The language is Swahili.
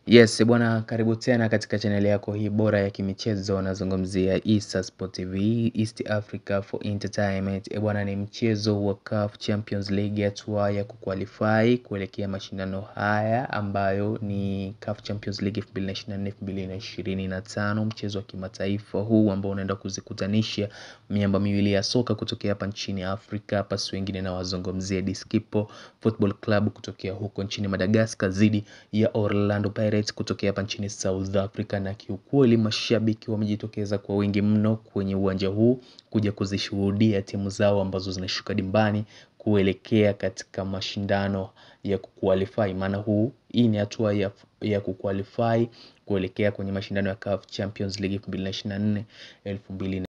Yes, bwana karibu tena katika channel yako hii bora ya kimichezo nazungumzia Issa Sport TV, East Africa for Entertainment. E bwana ni mchezo wa CAF Champions League hatua ya kuqualify kuelekea mashindano haya ambayo ni CAF Champions League 2024-2025 mchezo wa kimataifa huu ambao unaenda kuzikutanisha miamba miwili ya soka kutokea hapa nchini Afrika hapa si wengine na wazungumzia Diskipo Football Club kutokea huko nchini Madagascar dhidi ya Orlando Pirates kutokea hapa nchini South Africa, na kiukweli mashabiki wamejitokeza kwa wingi mno kwenye uwanja huu kuja kuzishuhudia timu zao ambazo zinashuka dimbani kuelekea katika mashindano ya kuqualify. Maana huu hii ni hatua ya, ya kuqualify kuelekea kwenye mashindano ya CAF Champions League 2024 2025.